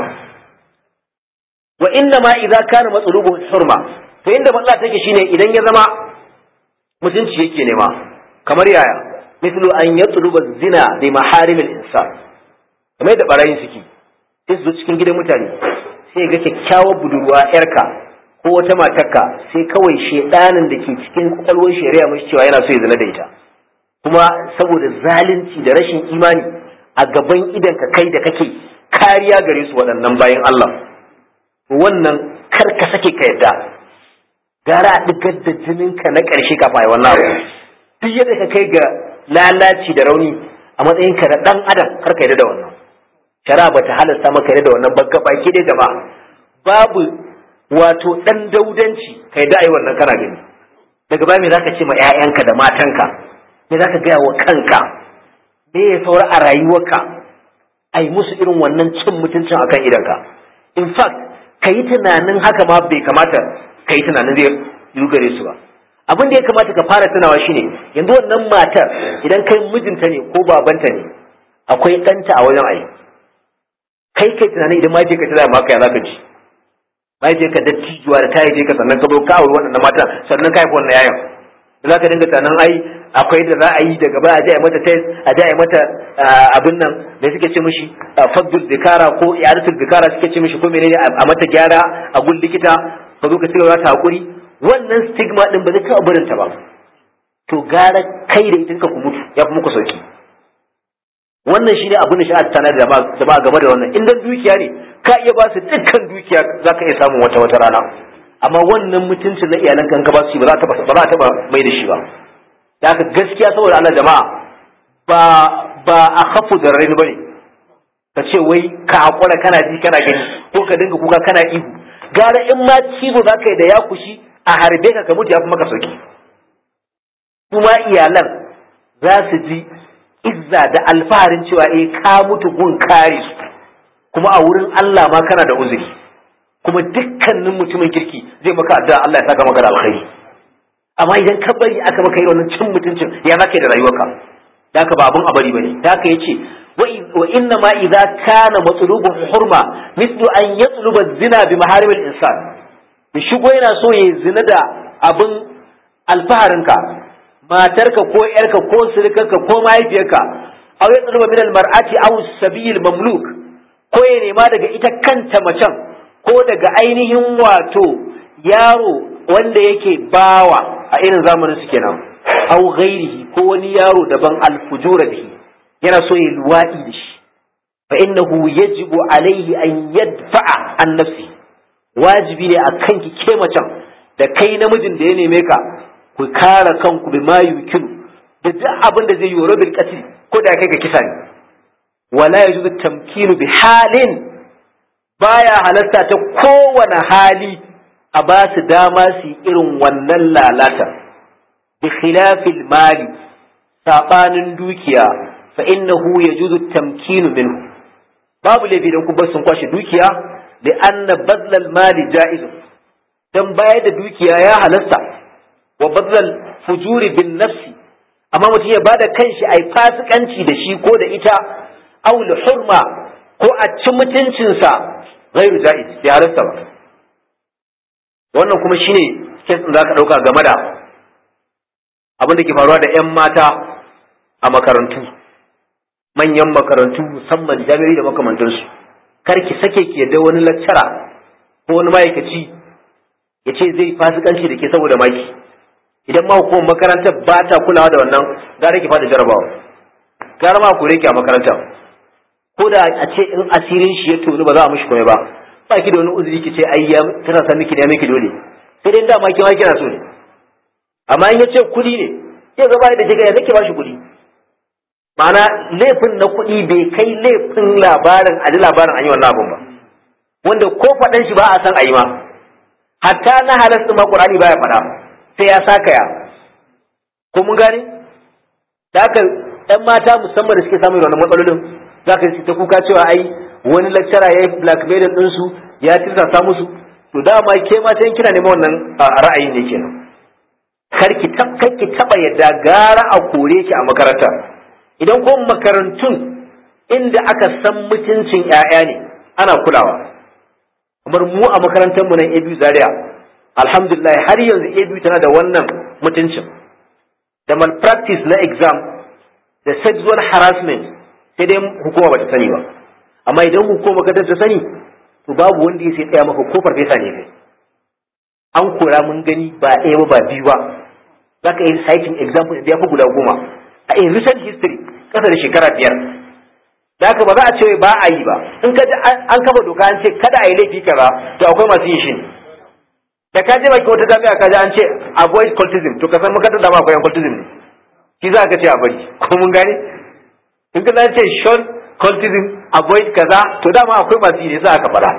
wa inna ma idza kana matsulubu hurma to inda matsala take shine idan ya zama mutunci yake nema kamar yaya mislu an yatluba zina bi maharimil insan kamar yadda barayin suke sai su zo cikin gidan mutane sai ga kyakkyawar budurwa yarka ko wata matarka sai kawai shedanin da ke cikin kwakwalwar shari'a mashi cewa yana so ya zina da ita kuma saboda zalunci da rashin imani a gaban idan ka kai da kake kariya gare su waɗannan bayan Allah wannan kar ka sake ka yadda gara a ɗigar da jininka na ƙarshe kafin a yi wannan abu duk yadda ka kai ga lalaci da rauni a matsayinka na ɗan adam kar ka yadda da wannan shara ba ta halasta maka yadda da wannan ba baki dai jama'a babu wato ɗan daudanci ka yadda a yi wannan kana gani daga baya me za ka ce ma 'ya'yanka da matanka me za ka gaya wa kanka me ya saura a rayuwarka a yi musu irin wannan cin mutuncin akan idanka in fact ka yi tunanin haka ma bai kamata ka yi tunanin zai yi gare su ba abin da ya kamata ka fara tunawa shine yanzu wannan matar idan kai mijinta ne ko babanta ne akwai ɗanta a wajen ayi kai kai tunanin idan mahaifiyar ka tana maka ya zaka ji mahaifiyar ka dattijuwa da ta haife ka sannan ka zo ka auri waɗannan matan sannan ka haifi wannan yayan da za ka dinga tunanin ai akwai da za a yi daga baya a je a mata test a je a mata abin nan da suke ce mishi faddul zikara ko iyadatul zikara suke ce mishi ko menene a mata gyara a gun likita ka zo ka ci gaba ta hakuri wannan stigma din ba zai taɓa barin ta ba to gara kai da ita ka ku mutu ya fi muku sauki wannan shine abin da sha'ar tana da ba game da wannan in dan dukiya ne ka iya ba su dukkan dukiya zaka iya samun wata wata rana amma wannan mutuncin na iyalan kan ka ba su ba za ta ba za ta mai da shi ba da haka gaskiya saboda Allah jama'a ba ba a khafu da raini bane ka ce wai ka hakura kana ji kana gani ko ka dinga kuka kana ihu gara in ma cizo za ka yi da ya kushi a harbe ka ka mutu ya fi maka sauki kuma iyalan za su ji izza da alfaharin cewa eh ka mutu gun kare su kuma a wurin Allah ma kana da uzuri kuma dukkanin mutumin kirki zai maka addu'a Allah ya saka maka da alkhairi amma idan ka bari aka maka yi wannan cin mutuncin ya zaka da rayuwarka da haka ba abun a bari bane da haka yace wa inna ma idza kana matlubu hurma mithlu an yatluba zina bi maharimil insan bi shigo yana so ya zina da abin alfaharinka matarka ko yarka ko sirikarka ko mahaifiyarka aw yatluba min almar'ati aw sabil mamluk ko ya nema daga ita kanta macen ko daga ainihin wato yaro wanda yake bawa a irin zamanin su kenan aw ghairihi ko wani yaro daban alfujura bihi yana so ya luwadi da shi fa innahu yajibu alaihi an yadfa'a an nafsi wajibi ne akan ki ke macen da kai namijin da ya neme ka ku kare kanku bi ma yukilu da duk abin da zai yi wa bil qatl ko da kai ka kisa ne wala yajuzu tamkinu bi halin baya halatta ta kowane hali a ba su dama su yi irin wannan lalata bi khilafil mali sabanin dukiya fa innahu yajuzu tamkinu minhu babu laifi dan ku bar sun kwashe dukiya da anna badlal mali ja'izun dan bayar da dukiya ya halasta wa badlal fujuri bin nafsi amma mutum ya bada kanshi ai fasikanci da shi ko da ita aw hurma ko a ci mutuncinsa ghairu ja'iz ya halasta ba wannan kuma shine kes da zaka dauka game da abin da ke faruwa da yan mata a makarantu manyan makarantu musamman jami'ai da makamantansu kar ki sake ki yadda wani laccara ko wani ma'aikaci ya ce zai fasikanci da ke saboda maki idan ma hukumar makarantar ba ta kulawa da wannan gara ki fada jarabawa gara ma kore ki a makaranta ko da a ce in asirin shi ya tonu ba za a mishi komai ba ba ki da wani uzuri ki ce ai ya tana san miki da miki dole sai dai dama ki ma kina so ne amma in ya ce kuɗi ne ya gaba da kika ya nake ba shi kuɗi ma'ana laifin na kuɗi bai kai laifin labarin a ji labarin an yi wannan abun ba wanda ko faɗan shi ba a san a yi ma hatta na halasta ma ƙur'ani baya faɗa sai ya saka ya ko mun gane da haka ɗan mata musamman da suke samun wannan matsalolin za ka ta kuka cewa ai wani lecturer ya yi blackmail ɗinsu ya tirsasa musu to dama ke ma sai kina neman wannan ra'ayi ne kenan kar ki taɓa yadda gara a kore ki a makaranta idan ko makarantun inda aka san mutuncin 'ya'ya ne ana kulawa kamar mu a makarantar mu nan ABU Zaria alhamdulillah har yanzu ABU tana da wannan mutuncin da malpractice na exam da sexual harassment sai dai hukuma bata sani ba amma idan hukuma ka ta sani to babu wanda ya sai tsaya maka ko farfesa ne kai an kora mun gani ba ɗaya ba ba biyu ba zaka yi citing example da ya fi guda goma a in recent history kasa da shekara biyar da haka ba za a ce ba a yi ba in ka ji an kafa doka an ce kada a yi laifi kaza to akwai masu yin shi ne da ka je baki wata jami'a ka ji an ce avoid cultism to ka san makarantar da ma akwai cultism ne shi za ka ce a bari ko mun gane in ka ce shon cultism avoid kaza to dama akwai masu yi ne za ka faɗa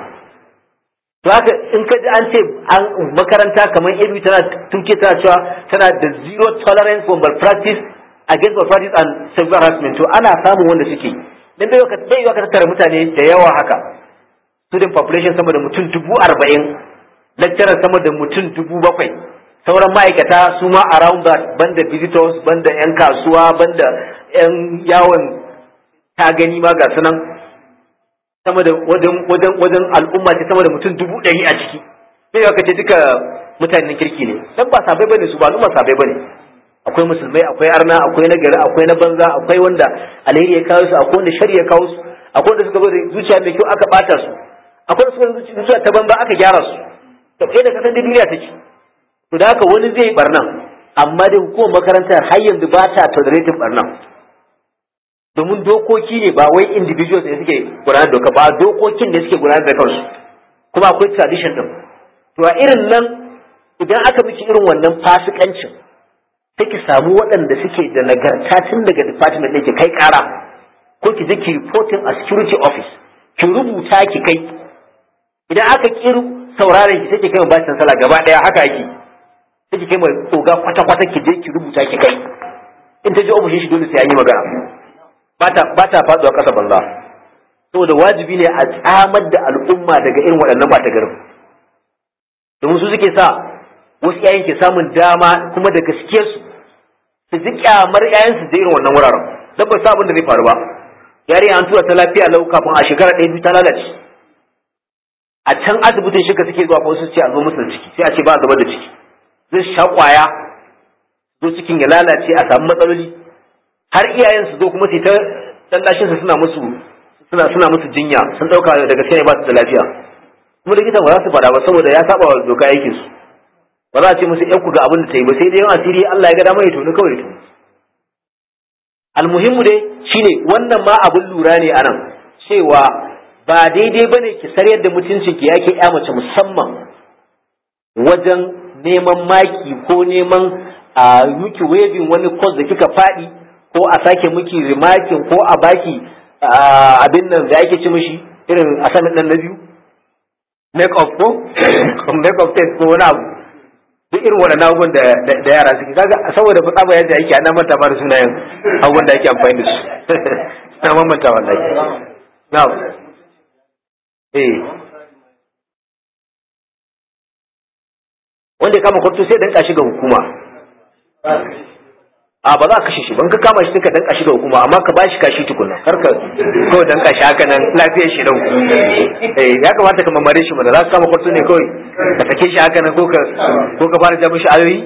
to haka in ka ji an ce an makaranta kamar ilmi tana tuke tana cewa tana da zero tolerance for malpractice against malpractice and sexual harassment to ana samun wanda suke dan bai ka bai ka tattara mutane da yawa haka student population sama da mutum dubu arba'in lecturer sama da mutum dubu bakwai sauran ma'aikata su ma around that banda visitors banda yan kasuwa banda yan yawon ta gani ma ga sunan sama da wajen wajen wajen al'umma ce sama da mutum dubu ɗari a ciki sai ka ce duka mutanen kirki ne dan ba sabai bane su ba al'umma sabai bane akwai musulmai akwai arna akwai na gari akwai na banza akwai wanda alheri ya kawo su akwai wanda shari ya kawo su akwai wanda suka zo da zuciya mai kyau aka bata su akwai wanda suka zo zuciya ta banza aka gyara su to kai da kasan da duniya take to da haka wani zai barnan amma dai hukumar makarantar har yanzu ba ta tolerating barnan domin dokoki ne ba wai individuals ne suke gudanar doka ba dokokin ne suke gudanar da kansu kuma akwai tradition din to a irin nan idan aka miki irin wannan fasikancin sai ki samu waɗanda suke da nagarta tun daga department ɗin ki kai ƙara ko ki je ki reporting a security office ki rubuta ki kai idan aka kiru sauraron ki sai ki kai ma bacin sala gaba ɗaya haka yake sai ki kai ma tsoga kwata-kwata ki je ki rubuta ki kai in ta je ofishin shi dole sai an yi magana ba ta faduwa ƙasa banza saboda wajibi ne a tsamar da al'umma daga irin waɗannan ba ta garin domin su suke sa wasu yayin ke samun dama kuma da gaske su su ji kyamar yayan su da irin wannan wuraren dan ba sa abin da zai faru ba yari an tura ta lafiya lau kafin a shekara ɗaya biyu ta lalace a can asibitin shika suke zuwa ko su ce a zo musu da ciki sai a ce ba a zubar da ciki zai sha kwaya zo cikin ya lalace a samu matsaloli har iyayen su zo kuma su ta lallashin su suna musu suna suna musu jinya sun dauka daga sai ba su da lafiya kuma likitan ba za su faɗa ba saboda ya saba wa doka aikin su ba za a ce musu ku ga abin da ta yi ba sai dai yan asiri Allah ya ga dama ya toni kawai ya toni almuhimmu dai shine wannan ma abin lura ne anan cewa ba daidai bane ki saryar da mutuncin ki yake ya mace musamman wajen neman maki ko neman a miki waving wani course da kika faɗi ko a sake miki rimakin ko a baki abin nan da ake ci mishi irin asamin nan na biyu make up ko make up test ko wani abu duk irin wani abubuwan da da yara suke kaga saboda ba tsaba yadda ake ana manta ba da sunayen abubuwan da ake amfani da su na mamanta wallahi na'am eh wanda ya kama kwarto sai dan kashi ga hukuma a ba za ka kashe shi ban ka kama shi ka danka shi da hukuma amma ka bashi kashi tukunna kar ka ko danka shi haka nan lafiyar shi dan eh ya kamata ka mamare shi mana za ka kama kwarto ne kawai ka sake shi haka nan ko ka ko ka fara ja mishi ayoyi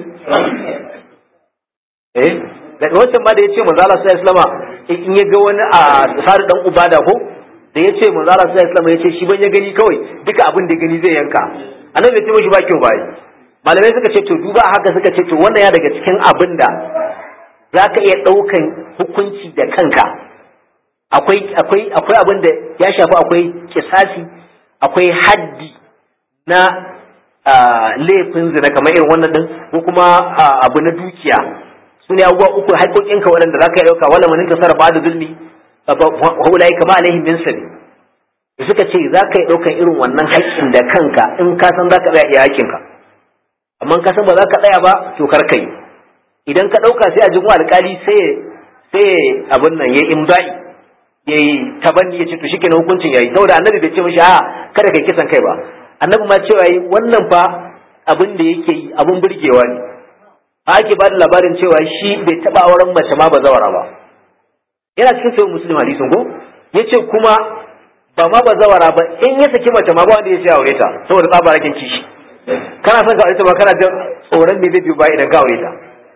eh da wancan ma da yace manzo Allah sallallahu alaihi wasallam in ya ga wani a sar dan ubada ko da yace manzo Allah sallallahu alaihi wasallam yace shi ban ya gani kawai duka abin da gani zai yanka annabi ya ce mishi ba kyau bai malamai suka ce to duba haka suka ce to wannan ya daga cikin abin da za ka iya ɗaukan hukunci da kanka akwai akwai akwai abin da ya shafi akwai kisasi akwai haddi na laifin zina kamar irin wannan din ko kuma abu na dukiya su ne abubuwa uku haƙoƙinka waɗanda za ka iya ɗauka wala manin ka sarrafa da zulmi haulai kama alaihim min sabi da suka ce za ka iya ɗaukan irin wannan haƙƙin da kanka in ka san za ka tsaya iya haƙƙinka amma ka san ba za ka tsaya ba to kar ka yi idan ka ɗauka sai a jin alƙali sai sai abin nan ya imda'i ya yi tabanni ya ce to shikenan hukuncin yayi saboda annabi bai ce mishi a kada kai kisan kai ba annabi ma cewa yi wannan fa abin da yake yi abin burgewa ne a ake ba da labarin cewa shi bai taɓa auren mace ma ba zawara ba yana cikin sayin musulun hadisin ko ya ce kuma ba ma ba zawara ba in ya saki mace ma ba wanda ya ce aure ta saboda tsabarakin kishi kana son ka aure ta ba kana jin tsoron me zai biyo ba idan ka aure ta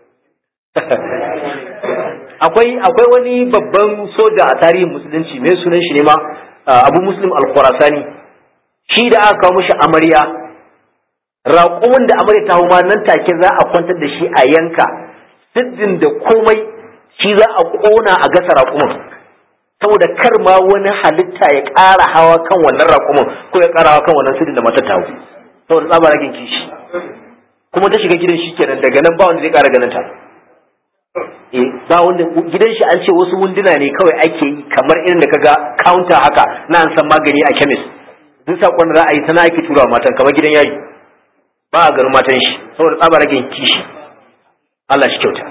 akwai akwai wani babban soja a tarihin musulunci mai sunan shi ne ma abu muslim al-khurasani shi da aka kawo mishi amarya raƙumin da amarya ta ma nan take za a kwantar da shi a yanka siddin da komai shi za a ƙona a gasa raƙumin saboda kar ma wani halitta ya ƙara hawa kan wannan raƙumin ko ya ƙara hawa kan wannan siddin da matar ta saboda tsabaragen kishi kuma ta shiga gidan shi kenan daga nan ba wanda zai ƙara ganin ta ba wanda gidan shi an ce wasu wunduna ne kawai ake yi kamar irin da kaga counter haka na an san magani a chemist duk sakon da za a yi tana ake tura matan kamar gidan yayi ba a garin matan shi saboda tsaba rage kishi Allah shi kyauta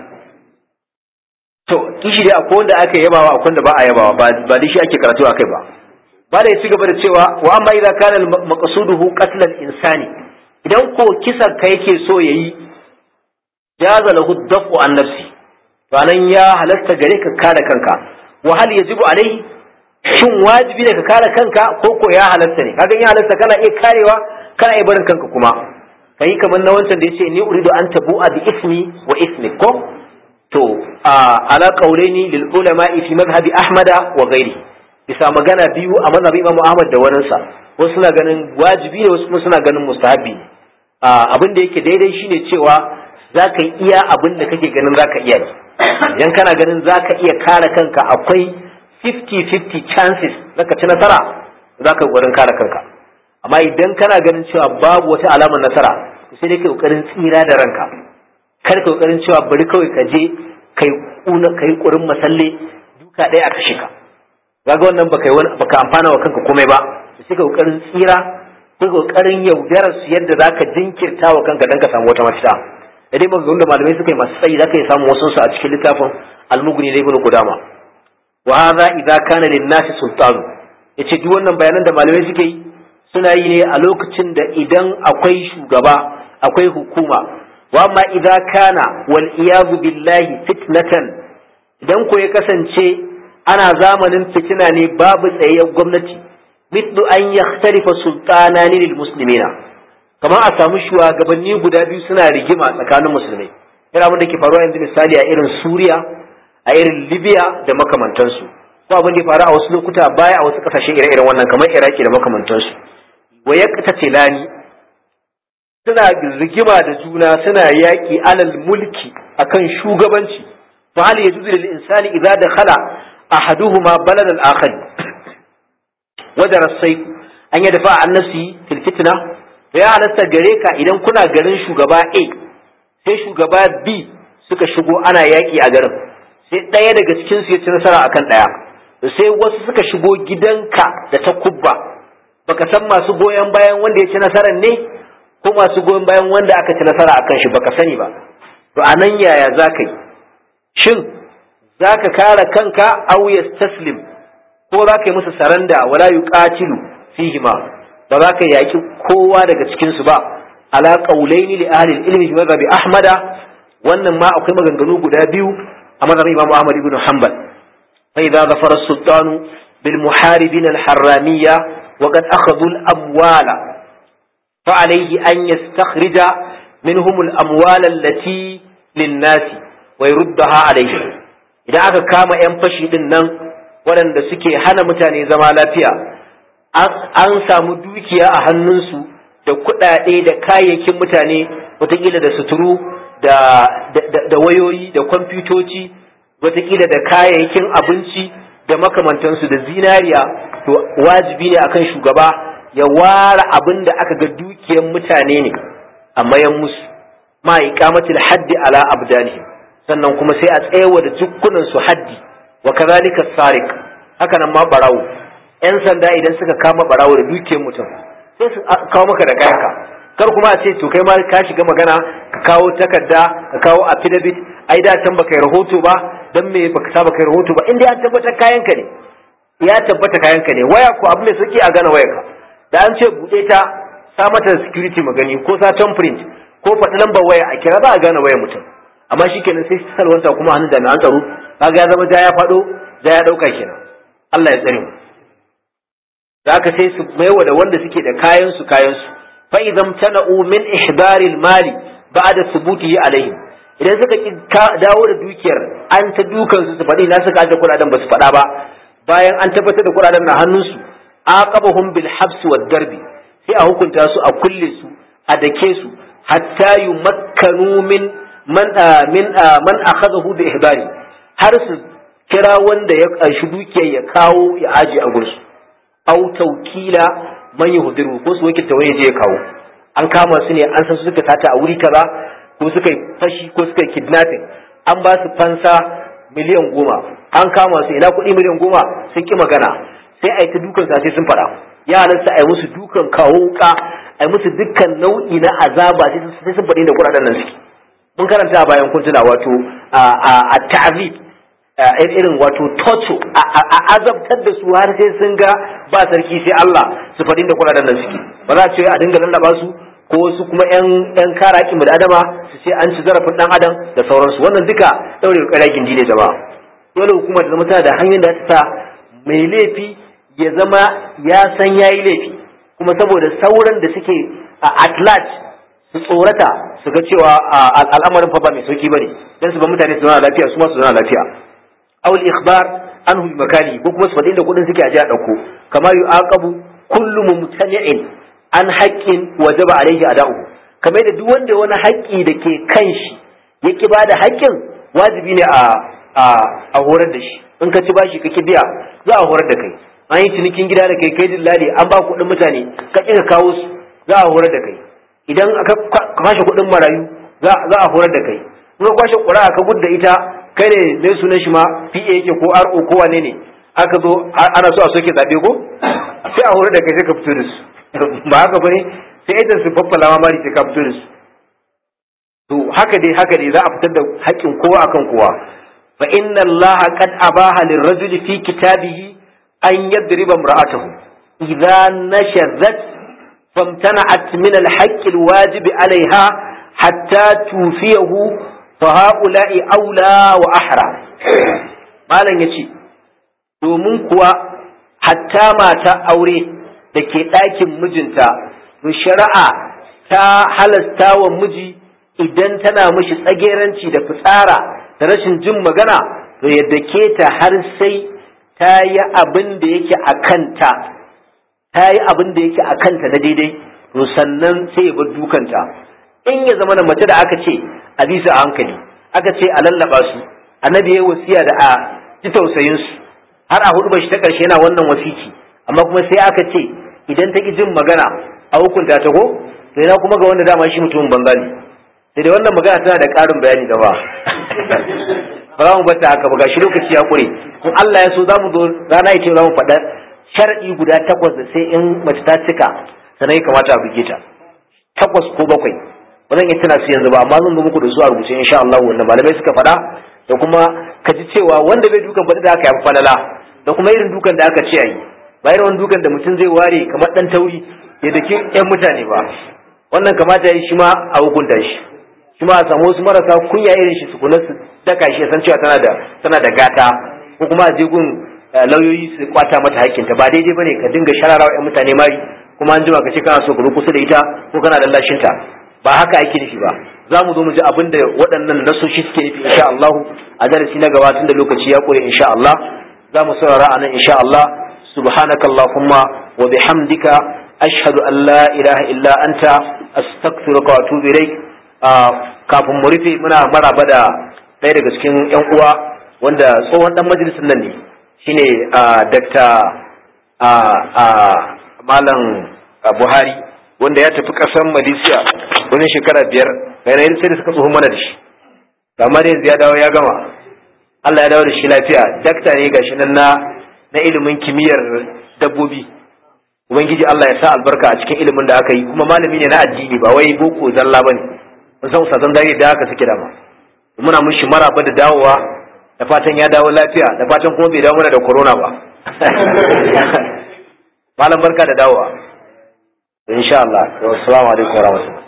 to kishi dai akwai wanda aka yabawa akwai wanda ba a yabawa ba ba dai shi ake karatu akai ba ba da ya ci gaba da cewa wa amma idza kana maqsuduhu qatl al-insani idan ko kisan ka yake so yayi jaza lahu dafu an nafsi ranan ya halatta gare ka kare kanka wa hal yajibu alai shin wajibi ne ka kare kanka ko ko ya halatta ne kaga ya halatta kana iya karewa kana iya barin kanka kuma kai kamar na wancan da yace ni uridu an tabu'a bi ismi wa ismi ko to ala qawlaini lil ulama fi madhhabi ahmada wa ghairi bisa magana biyu a mazhabin imamu ahmad da waninsa wasu suna ganin wajibi ne wasu suna ganin mustahabi abin da yake daidai shine cewa za ka iya abin da kake ganin za ka iya ne idan kana ganin za ka iya kare kanka akwai 50-50 chances na ka ci nasara za ka yi kare kanka amma idan kana ganin cewa babu wata alamar nasara sai dai ka kokarin tsira da ranka kar ka kokarin cewa bari kawai ka je kai kuna kai kurin masalle duka ɗaya a kashe ka kaga wannan baka yi baka amfana wa kanka komai ba sai ka kokarin tsira ko kokarin yaudarar su yadda zaka jinkirta wa kanka dan ka samu wata mafita da dai maganganun da malamai suka yi masu tsayi zaka iya samun wasu su a cikin littafin al-mughni da ibnu qudama wa hadha idza kana lin-nasi sultanu yace duk wannan bayanan da malamai suke yi suna yi ne a lokacin da idan akwai shugaba akwai hukuma wa amma idza kana wal iyadu billahi fitnatan idan ko ya kasance ana zamanin fitina ne babu tsayayyar gwamnati mithlu an yakhtalifa sultanani lil muslimina kamar a samu shugabanni guda biyu suna rigima tsakanin musulmai irin abin da ke faruwa yanzu misali a irin Suriya a irin Libya da makamantansu ko abin da ya faru a wasu lokuta baya a wasu kasashe ire-iren wannan kamar Iraki da makamantansu wa yaqtatilani suna rigima da juna suna yaƙi alal mulki akan shugabanci fa hal yajuzu lil insani idza dakhala ahaduhuma balad al akhar wadara sayf an yadfa an nafsi fil fitna ya halasta gare ka idan kuna garin shugaba A sai shugaba B suka shigo ana yaƙi a garin sai ɗaya daga cikin su ya ci nasara akan ɗaya sai wasu suka shigo gidanka da ta kubba baka san masu goyon bayan wanda ya ci nasarar ne ko masu goyon bayan wanda aka ci nasara akan shi baka sani ba to anan yaya za ka yi shin za ka kare kanka aw taslim ko za ka yi musu saranda wala yuqatilu fihima ba za ka yaki kowa daga cikin su ba ala qaulaini li ahli ilmi fi madhhabi ahmada wannan ma akwai maganganu guda biyu a madhhabin imam ahmad ibn hanbal fa idza zafara as-sultanu bil muharibin al-harramiyya wa qad akhadhu al-amwala fa alayhi an yastakhrija minhum al-amwal allati lin-nas wa yurdaha alayhi idan aka kama yan fashi din nan waɗanda suke hana mutane zama lafiya an samu dukiya a hannunsu da kuɗaɗe da kayayyakin mutane watakila da suturu da wayoyi da kwamfutoci watakila da kayayyakin abinci da makamantansu da zinariya to wajibi ne akan shugaba ya ware abin da aka ga dukiyar mutane ne a mayan musu ma iqamatil haddi ala abdanihim sannan kuma sai a tsayawa da jukkunan su haddi wa kazalika sariq haka nan ma barawo yan sanda idan suka kama barawo da dukiyar mutum sai su kawo maka da kayanka kar kuma a ce to kai ma ka shiga magana ka kawo takarda ka kawo affidavit ai da can baka yi rahoto ba dan me baka sa baka yi rahoto ba in dai an tabbatar kayanka ne ya tabbata kayanka ne waya ko abu mai sauki a gane wayarka da an ce bude ta sa mata security magani ko sa print ko faɗi lambar waya a kira za a gane wayar mutum amma shikenan sai salwanta kuma hannun jami'an tsaro kaga ya zama ja ya faɗo ja ya ɗauka kenan Allah ya tsare mu da aka sai su maiwa da wanda suke da kayan su kayan su fa idan tana'u min ihdaril mali ba'da thubutihi alaihim idan suka ki dawo da dukiyar an ta dukan su su faɗi na suka aje kuɗaɗen ba su faɗa ba bayan an tabbatar da kuɗaɗen na hannun su aqabahum bil habs wad darbi sai a hukunta su a kulle su a dake su hatta yumakkanu min man min man akhadahu bi ihbari har su kira wanda ya ƙarshi dukiyar ya kawo ya aje a gursu au taukila man yuhdiru ko su wakilta wani je ya kawo an kama su ne an san su suka tata a wuri kaza ko suka yi fashi ko suka yi kidnapping an ba su fansa miliyan goma an kama su ina kuɗi miliyan goma sun ki magana sai a yi ta dukan sa sai sun faɗa ya halarta a yi musu dukan kawo wuka a yi musu dukkan nau'i na azaba sai sun faɗi da kuɗaɗen nan suke mun karanta a bayan kuntuna wato a ta'azib irin wato toto a azabtar da su har sai sun ga ba sarki sai Allah su faɗin da kuɗaɗen nan suke ba za a ce a dinga lallaba su ko wasu kuma yan yan kara haƙƙin da adama su ce an ci zarafin dan adam da sauransu wannan duka daure ƙarya gindi ne jama'a dole hukuma ta zama tana da hanyar da ta sa mai laifi ya zama ya san yayi laifi kuma saboda sauran da suke a at large su tsorata su ga cewa al'amarin fa ba mai sauki bane dan su ba mutane su zauna lafiya su ma su zauna lafiya aw al-ikhbar anhu bi makani ko kuma su faɗi da kuɗin suke aje a ɗauko kama yu'aqabu kullu mumtani'in an haqqin wajaba alayhi ada'u kamar da duk wanda wani haƙƙi da ke kan shi ya ki bada haƙƙin wajibi ne a a horar da shi in ka ci bashi kake biya za a horar da kai an yi cinikin gida da kai kai dillali an ba kuɗin mutane ka ƙi ka kawo su za a horar da kai idan aka kwashe kuɗin marayu za a horar da kai in ka kwashe ƙura ka gudda ita kai ne mai sunan shi ma PA yake ko RO ko wane ne aka zo ana so a soke zabe ko sai a horar da kai sai ka fito da su ba haka bane sai idan su faffala ma mari sai ka fito da su to haka dai haka dai za a fitar da haƙƙin kowa akan kowa fa inna Allah qad abaha lirrajuli fi kitabihi an yadriba imra'atahu idza nashazat famtana'at min al-haqq al-wajib 'alayha hatta tufiyahu faha'ula'i aula wa ahra malam ya ce domin kuwa hatta mata aure da ke ɗakin mijinta to shari'a ta halasta wa miji idan tana mishi tsageranci da fitsara da rashin jin magana to yadda ke ta har sai ta yi abin da yake a kanta ta yi abin da yake a kanta na daidai to sannan sai ya bar dukanta in ya zama mace da aka ce a bisa a hankali aka ce a lallaba su annabi ya wasiya da a ji tausayin su har a hudu shi ta karshe yana wannan wasiki amma kuma sai aka ce idan ta ki jin magana a hukunta ta ko to ina kuma ga wanda dama shi mutumin banza ne sai da wannan magana tana da ƙarin bayani da ba ba za mu bata haka ba gashi lokaci ya kure in Allah ya so za mu zo rana ita za mu faɗa shar'i guda takwas da sai in mace ta cika sannan ya kamata a buge ta takwas ko bakwai ba zan iya tana su yanzu ba amma zan zo muku da su a rubuce insha Allah wanda malamai suka faɗa da kuma ka ji cewa wanda bai dukan faɗi da aka yi falala da kuma irin dukan da aka ce a yi ba irin wani dukan da mutum zai ware kamar ɗan tauri ya daki ƴan mutane ba wannan kamata ya yi shi ma a hukunta shi shi ma a samu wasu marasa kunya irin shi tukuna su daka shi san cewa tana da tana da gata ko kuma a je gun lauyoyi su kwata mata hakkinta ba daidai bane ka dinga shararawa ƴan mutane mari kuma an jima ka ce kana so ka zo kusa da ita ko kana lallashin ta ba haka ake nufi ba za mu zo mu ji abin da waɗannan nasoshi suke nufi insha Allah a darasi na gaba tun da lokaci ya kure insha Allah za mu saurara a nan insha Allah subhanakallahumma wa bihamdika ashhadu an la ilaha illa anta astaghfiruka wa atubu ilaik kafin mu rufe muna maraba da ɗaya daga cikin yan uwa wanda tsohon dan majalisin nan ne shine Dr. Malam Buhari wanda ya tafi ƙasar Malaysia wani shekara biyar bayan sai da suka tsohon mana da shi amma da yanzu ya dawo ya gama Allah ya dawo da shi lafiya dakta ne gashi nan na na ilimin kimiyyar dabbobi ubangiji Allah ya sa albarka a cikin ilimin da aka yi kuma malami ne na addini ba wai boko zalla bane mun san ustazan dare da haka suke dama muna mushi maraba da dawowa da fatan ya dawo lafiya da fatan kuma bai dawo mana da corona ba malam barka da dawowa insha Allah assalamu alaikum warahmatullahi